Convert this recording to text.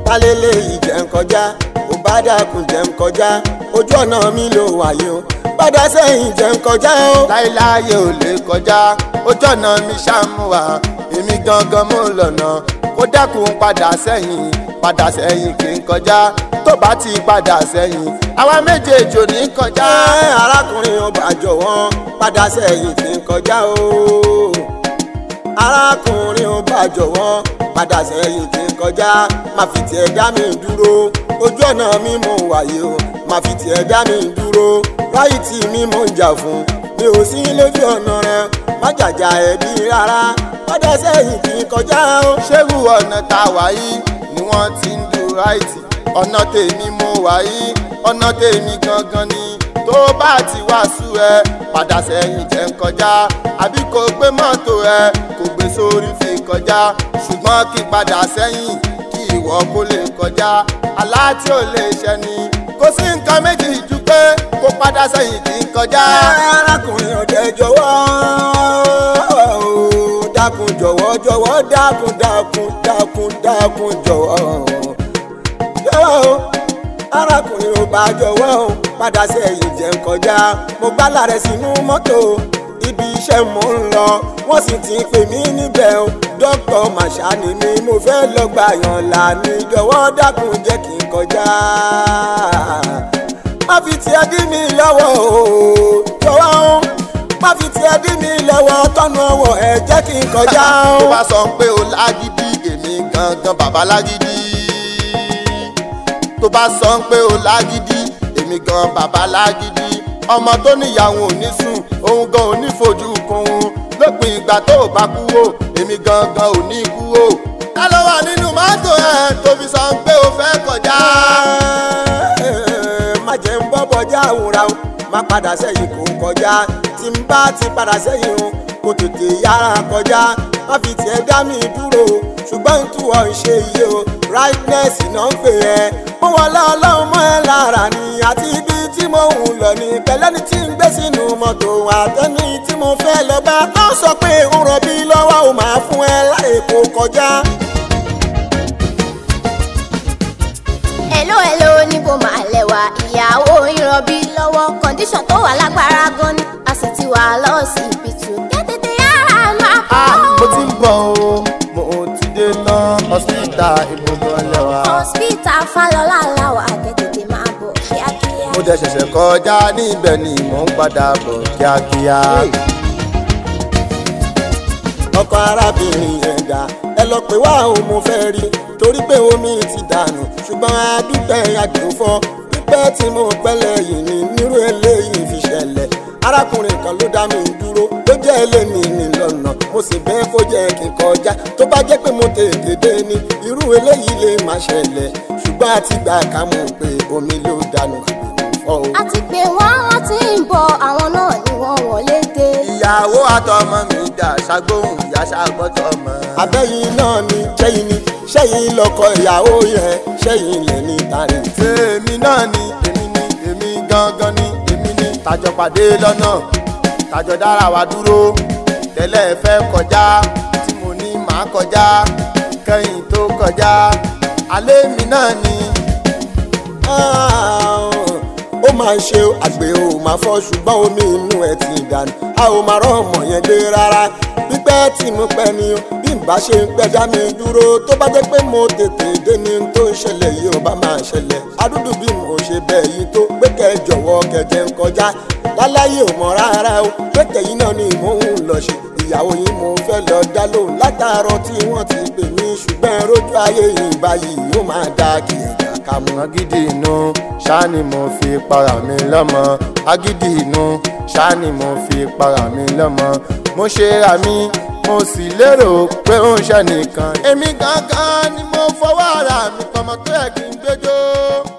kálélé ìjẹ́ ń kọjá ò bá dákun jẹ́ ń kọjá ojú ọ̀nà mi ló wáyé o padà sẹ́yìn jẹ́ ń kọjá o. láéláyé ò lè kọjá ojú ọ̀nà mi ṣàmúwà èmi gangan mú lọ́nà kó dákun padà sẹ́yìn padà sẹ́yìn kì í kọjá tó bá ti padà sẹ́yìn àwa méjèèjì ò ní kọjá. ẹ arákùnrin ọba jọ̀wọ́ padà sẹ́yìn kì í kọjá o. arákùnrin ọba jọ̀wọ́ padà sẹ́yìn kì í kọjá má fi tiẹ̀ dá mi dúró ojú ọ̀nà mi mò ń wáyé o má fi tiẹ̀ dá mi dúró ráìtì mi mò ń jà fún mi ò sí lójú ọ̀nà rẹ má jàjà ẹ̀bí rárá padà sẹ́yìn kì í kọjá o. ṣérú ọ̀nà tá a wà yìí ni wọ́n ti ń du ráìtì ọ̀nà tèmi mo wà yìí ọ̀nà tèmi gangan ni tó bá ti wá sú ẹ padà sẹ́yìn jẹ́ ń kọjá àbí kò gbé mọ́tò ẹ kò gbé sórí fi kọjá ṣùgbọ́n kí padà sẹ́yìn kí ìwọ kó lè kọjá àlá tí ò lè ṣẹ ni kò sí nǹkan méjì ju pé kó padà sẹ́yìn kí n kọjá. arákùnrin ọ̀dẹ jọ̀wọ́ dákun jọ̀wọ́ jọ̀wọ́ dákun dákun dákun dákun jọ̀wọ́ jọ̀wọ́ o arákùnrin ò bá jọ̀wọ́ o padà sẹ́yìn jẹ́ ń kọjá mo gbálà rẹ̀ sínú mọ́tò ibi iṣẹ́ mò ń lọ wọ́n sì ti pè mí níbẹ̀ o dókítà màṣá ni mi mo fẹ́ lọ gbà yàn là ní jọ̀wọ́ dákun jẹ́ kí n kọjá má fi tiẹ̀ dí mi lọ́wọ́ o jọ̀wọ́ o má fi tiẹ̀ dí mi lọ́wọ́ tọ́nu ọwọ́ ẹ jẹ́ kí n kọjá o. tó bá sọ pé o lágídí èmi gangan bàbá lágídí tó bá sọ pé o lágídí èmi gan bàbá lágídí ọmọ tó níyàwó ò ní sùn òun gan ò ní fojú kun lópin ìgbà tó o bá kú o èmi gangan ò ní kú o. ká ló wà nínú mọ́tò ẹ̀ tó fi sọ pé o fẹ́ kọjá. má jẹ́ ń bọ́ bọ́jà àwòrán o má padà sẹ́yìn kò kọjá tí n bá ti padà sẹ́yìn o kò tètè yára kọjá má fi tiẹ̀ dá mi dúró o ṣùgbọ́n tí wọ́n ń ṣe iye o rightness náà ń pè ẹ́ mo wọlé ọlọ́run mọ́ ẹ lára ni àti ibi tí mo ń lọ ní pẹ̀lẹ́ni tí ń gbé sínú mọ́tò àtẹ́ni tí mo fẹ́ lọ bá tó sọ pé ń rọbí lọ́wọ́ ò máa fún ẹ láì kó kọjá. hello hello níbo máa lẹ́wà ìyàwó ìrọ̀bí lọ́wọ́ kọ́ndíṣọ̀n tó wà lágbára gan ni a sì ti wà lọ́sibítù kẹ́tẹ́tẹ́ yára máa Ah, kọ́. mo ti ń bọ̀ o mo ti dé tán hospital ibùdó lẹ́wà. hospital falọ́lá làwà kẹ́tẹ́tẹ́ máa bọ̀ kíákíá. mo dẹ̀ ṣẹ̀ṣẹ̀ kọjá níbẹ̀ ni mò ń padà bọ̀ kíákíá. ọkọ arábìnrin yẹn dá ẹ lọ pé wá òun mo fẹ́ rí torí pé omi ti dànù ṣùgbọ́n adúpẹ́ àgbẹ̀fọ́ pípẹ́ tí mo pẹ́lẹ̀ yìí ni nírú eléyìí fi ṣẹlẹ̀ arákùnrin kan ló dá mi dúró ló jẹ́ eléni ní lọ́nà mo sì bẹ́ẹ̀ kó jẹ́ kí n kọjá tó bá jẹ́ pé mo tètè dé ni irú eléyìí lè má ṣẹlẹ̀ ṣùgbọ́n àti gbà ká mọ̀ pé omi ló dànù àgbẹ̀fọ́ o. a ti pè wọ́n wọ́n ti ń bọ̀ àwọn náà ni wọ́n wọlé dé. ìyàwó àtọmọ mi dà ṣàgbóhùn ìyá ṣàgbọ́tọ̀ mọ́. abẹ́yìn náà ni ṣẹ́yìn ni ṣẹ́yìn lọ́kọ ìyàwó yẹn ṣẹ́yìn lẹ̀ ní tàrí. èmi náà ni èmi ni èmi gangan ni èmi ni tàjọ pàdé lọ́nà tàjọ dára wa dúró tẹ́lẹ̀ fẹ́ kọjá tí mo ní màá kọjá kẹ́yìn tó kọjá alẹ́ mi náà ni. ó máa ń ṣe àgbẹ̀ ò máa fọ́ ṣùgbọ́n omi inú ẹ̀ ti dànù a ò máa rán ọmọ yẹn gbé rárá pípẹ́ tí mo pẹ́ ni o bí n bá ṣe ń pẹ́ dá mi dúró tó bá jẹ́ pé mo tètè dé ní n tó ń ṣẹlẹ̀ yìí ò bá máa ṣẹlẹ̀ adúdú bí mo ṣe bẹ̀ yìí tó pé kẹ́ ẹ jọ̀wọ́ kẹ̀jẹ̀ ń kọjá láláyé ò mọ̀ rárá o pé kẹ̀yìn náà ni mò ń lọ ṣe ìyàwó yìí mo fẹ́ lọ dá lóhùn látàárọ̀ tí wọ́n ti pè mí ṣùgbọ́n rójú ayé yìí báyìí ó máa dá kí ẹ̀dá ká mú. agídí inú ṣáá ni mo fi para mi lọ́mọ agídí inú ṣáá ni mo fi para mi lọ́mọ mo ṣe ra mi mo sì lérò pé ó ń ṣe nìkan èmi gangan ni mo fọwọ́ ara mi pọ̀mọ́ tó yẹ kí n gbẹjọ́.